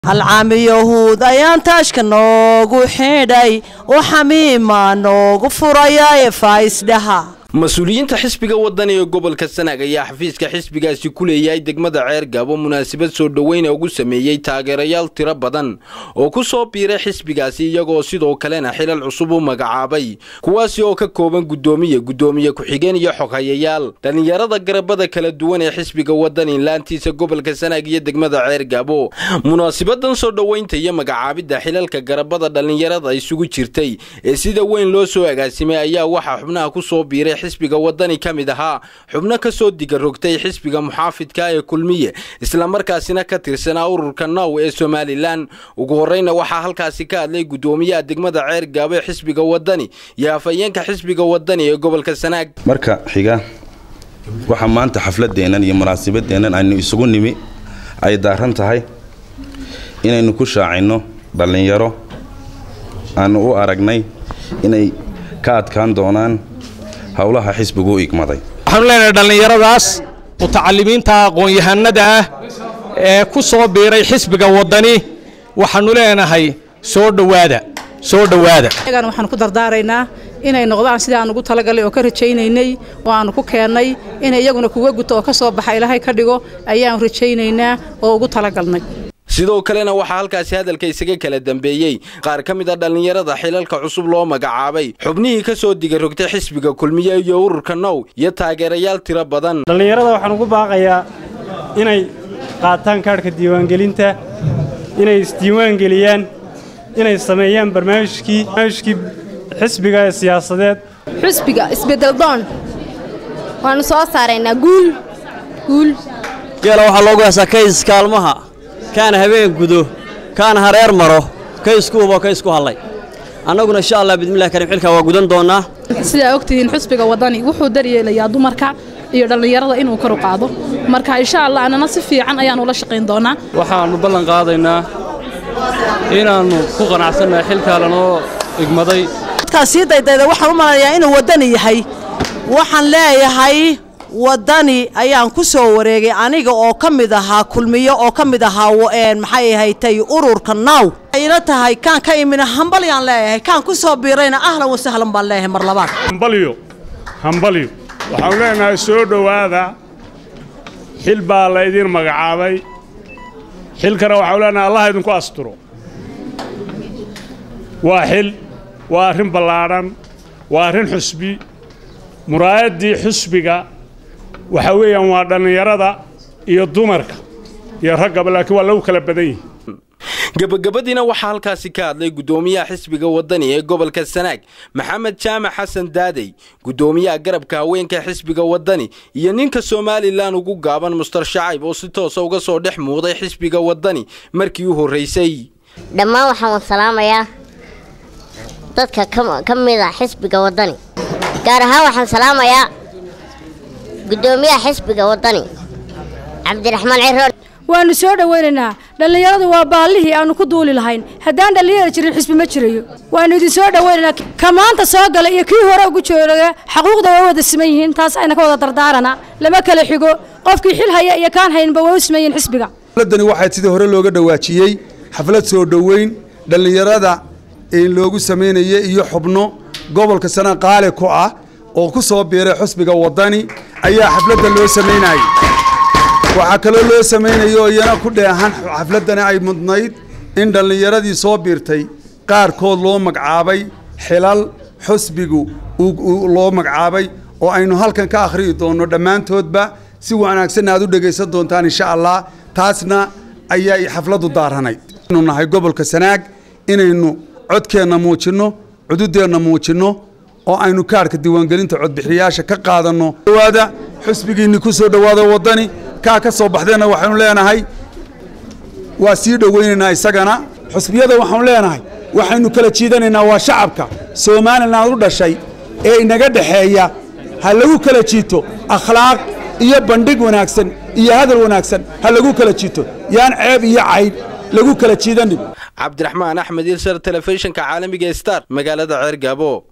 halcaami yahuud ayaan taashka noogu xidhay oo xamiima noogu furaya faisdhaha mas-uuliyiinta xisbiga wadani ee gobolka sanaag ayaa xafiiska xisbigaasi ku leeyahay degmada ceer gaabo munaasabad soo dhoweyna ugu sameeyey taageerayaal tiro badan oo ku soo biiray xisbigaasi iyagoo sidoo kalena xilal cusub u magacaabay kuwaasi oo ka kooban guddoomiye guddoomiye ku-xigeen iyo xoghayayaal dhallinyarada garabada kala duwan ee xisbiga wadani laantiisa gobolka sanaag iyo degmada ceer gaabo munaasabadan soo dhoweynta iyo magacaabidda xilalka garabada dhallinyarada isugu jirtay ee sida weyn loo soo agaasimay ayaa waxaa xubnaha ku soo biiray xisbiga wadani ka mid ahaa xubno ka soo diga rogtay xisbiga muxaafidka ee kulmiye islamarkaasina ka tirsanaa ururka now ee somalilan ugu horreyna waxaa halkaasi ka hadlay guddoomiyaha degmada ceer gaabo ee xisbiga wadani iyo afhayeenka xisbiga wadani ee gobolka sanaag marka xiga waxaa maanta xafladeennan iyo munaasabadeennan aynu isugu nimi ay daaran tahay inaynu ku shaacino dhallinyaro aanu u aragnay inay ka adkaan doonaan howlaha xisbigu u igmaday waxaanu leenahay dhallinyaradaas mutacalimiinta aqoon-yahanada ah ee ku soo biiray xisbiga waddani waxaannu leenahay soo dhowaada soo dhowaada ayagan waxaanu ku dardaaraynaa inay noqdaan sidii aan ugu talagalay oo ka rajaynaynay oo aanu ku keennay inay iyaguna kuga guto oo ka soo baxa ilaahay ka dhigo ayaanu rajaynaynaa oo ugu talagalnay sidoo kalena waxaa halkaasi hadalka isaga kala dambeeyey qaar ka mid a dhallinyarada xilalka cusub loo magacaabay xubnihii ka soo diga rogtay xisbiga kulmiye iyo ururka now iyo taageerayaal tiro badan dhallinyarada waxaan ugu baaqayaa inay qaataan kaadhka diiwaangelinta inay isdiiwaangeliyaan inay sameeyaan barnaamijkii barnaamijkii xisbiga ee siyaasadeed xusbiga isbedeldoon waannu soo saaraynaa guul guul geela waxaa loogu heesaa kays kaalmaha kaana habeen gudo kaana hareer maro kaysku hubo kaysku hallay annaguna insha allah bidmillahi karim xilkaa waa gudan doonnaa sidaa ogtihiin xusbiga waddani wuxuu daryeelayaa dumarka iyo dhallinyarada inuu kor u qaado marka insha allah annana si fiican ayaannu la shaqayn doonnaa waxaannu ballan qaadaynaa inaannu ku qanacsannahay xilkaa lanoo igmaday dadkaa sii daydayda waxaan u malanayaa inuu waddani yahay waxaan leeyahay waddani ayaan ku soo wareegay aniga oo ka mid ahaa kulmiyo oo ka mid ahaa maxay ahaytay ururka naaw ayna tahay kaan ka imina hambalyaan leeyahay kaan ku soo biirayna ahlan wasahlan baan leeyahay mar labaad hambalyo hambalyo waxaanu leenahay soo dhowaada xil baa la idiin magacaabay xilkana waxaanu leenahay allah idinku asturo waa xil waa arrin ballaadhan waa arrin xusbi muraayaddii xusbiga waxa weeyaan waa dhallinyarada iyo dumarka iyo raggaba laakiin waa lagu kala badan yihi gebagabadiina waxaa halkaasi ka hadlay guddoomiyaha xisbiga waddani ee gobolka sanaag maxamed jaamac xasan daadey guddoomiyaha garabka haweenka xisbiga waddani iyo ninka somalilan ugu gaaban mustar shacayb oo si toosa uga soo dhex muuqday xisbiga waddani markii u horraysay dhammaan waxaan salaamayaa dadka ka mid a xisbiga waddani gaar ahaan waxaan salaamayaa guddoomiyaha xisbiga waddani cabdiraxmaan ciroon waannu soo dhowaynaynaa dhallinyaradu waa baallihii aannu ku duuli lahayn haddaan dhallinyara jirin xisbi ma jirayo waannu idin soo dhowaynaynaa ka maanta soo gala iyo kii hore ugu jooga xaquuqda waa wada siman yihiin taas ayna ka wada dardaarana lama kala xigo qofkii xil haya iyo kaan haynba waa u siman yihiin xisbiga xafladani waxaa sidii hore looga dhowaajiyey xaflad soo dhoweyn dhallinyarada loogu samaynayay iyo xubno gobolka sana qaali ku ah oo ku soo biiray xusbiga waddani ayaa xafladda loo samaynayay waxaa kaloo loo samaynaya oo iyana ku dheehan xafladdani ay mudnayd in dhallinyaradii soo biirtay qaarkood loo magacaabay xilal xusbigu loo magacaabay oo aynu halkan ka akhriyi doonno dhammaantoodba si wanaagsanna aad u dhegaysan doontaan insha allah taasna ayay xafladdu daaranayd inu nahay gobolka sanaag inaynu codkeenna muujinno cududeenna muujinno oo aynu kaarhka diiwaangelinta codbixiyayaasha ka qaadanno dhawaada xusbigiinni ku soo dhowaada waddani kaa ka soo baxdeenna waxaynu leenahay waa sii dhowaynaynaa isagana xusbiyada waxaanu leenahay waxaynu kala jiidanaynaa waa shacabka somalilan u dhashay ee inaga dhexeeya ha lagu kala jiito akhlaaq iyo bandhig wanaagsan iyo hadal wanaagsan ha lagu kala jiito yaan ceeb iyo caydh lagu kala jiidanin cabdiraxmaan axmed ilsar telefishinka caalamiga star magaalada ceer gaabo